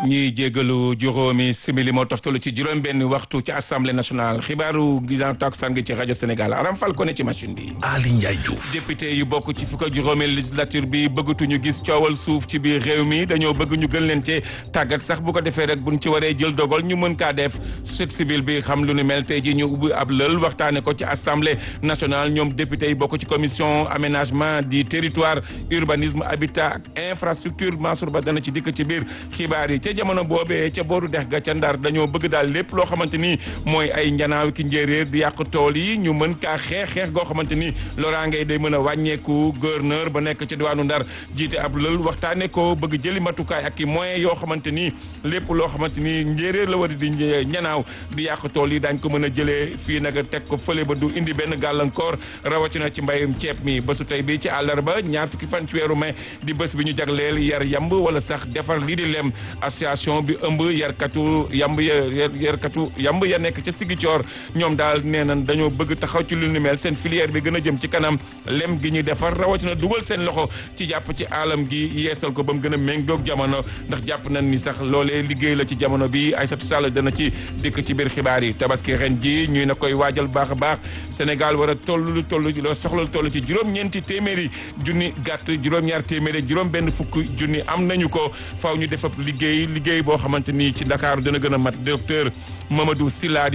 ñiy jégalu juróomi simili moo toftalu ci juróom benn waxtu ci assemblée nationale xibaaru ginnaaw takkusaan gi ci rajo Sénégal Aram Fall ko ne ci machine bi. Ali Ndiaye Diouf. député yu bokk ci fukk ak juróomi législature bi bëggatuñu gis coowal suuf ci biir réew mi dañoo bëgg ñu gën leen cee tàggat sax bu ko defee rek buñ ci waree jël dogal ñu mën kaa def société civile bi xam lu ni mel tey ji ñu ubbi ab lël waxtaane ko ci assemblée nationale ñoom député yi bokk ci commission aménagement du territoire urbanisme habitat ak infrastructure Mansour Ba dana ci dikk ci biir xibaar yi ca jamono boobee ca booru dex ga ca ndar dañoo bëgg daal lépp loo xamante ni mooy ay njanaaw ki njéeréer di yàq tool yi ñu mën kaa xeex xeex goo xamante ni loraange day mën a wàññeeku gouverneur ba nekk ci diwaanu ndar jiite ab lël waxtaane ko bëgg jëli matukaay ak i moyens yoo xamante ni lépp loo xamante ni njéeréer la war di ñanaaw di yàq tool yi daañ ko mën a jëlee fii nag teg ko fële ba du indi benn gàllankoor rawatina ci mbayum ceeb mi bésu tey bi ci àllarba ñaar fukki fan ci weeru mai di bés bi ñu jagleel yar yamb wala sax defar lii di lem association bi ëmb yarkatu yamb ya yarkatu yamb ya nekk ca Sigicoor ñoom daal nee nañ dañoo bëgg taxaw ci lu ni mel seen filière bi gën a jëm ci kanam lem gi ñuy defar rawatina dugal seen loxo ci jàpp ci alam gi yeesal ko ba mu gën a méngoog jamono ndax jàpp nañ ni sax loolee liggéey la ci jamono bi Aïssatou Sall dana ci dikk ci biir xibaar yi tabaski ren ji ñuy na koy waajal baax a baax Sénégal war a toll lu toll loo soxla toll ci juróom-ñeenti téeméeri junni gàtt juróom-ñaar téeméeri juróom benn fukk junni am nañu ko faaw ñu def ab liggéey liggéey boo xamante ni ci Dakar dina gën a mat docteur Mamadou Sylla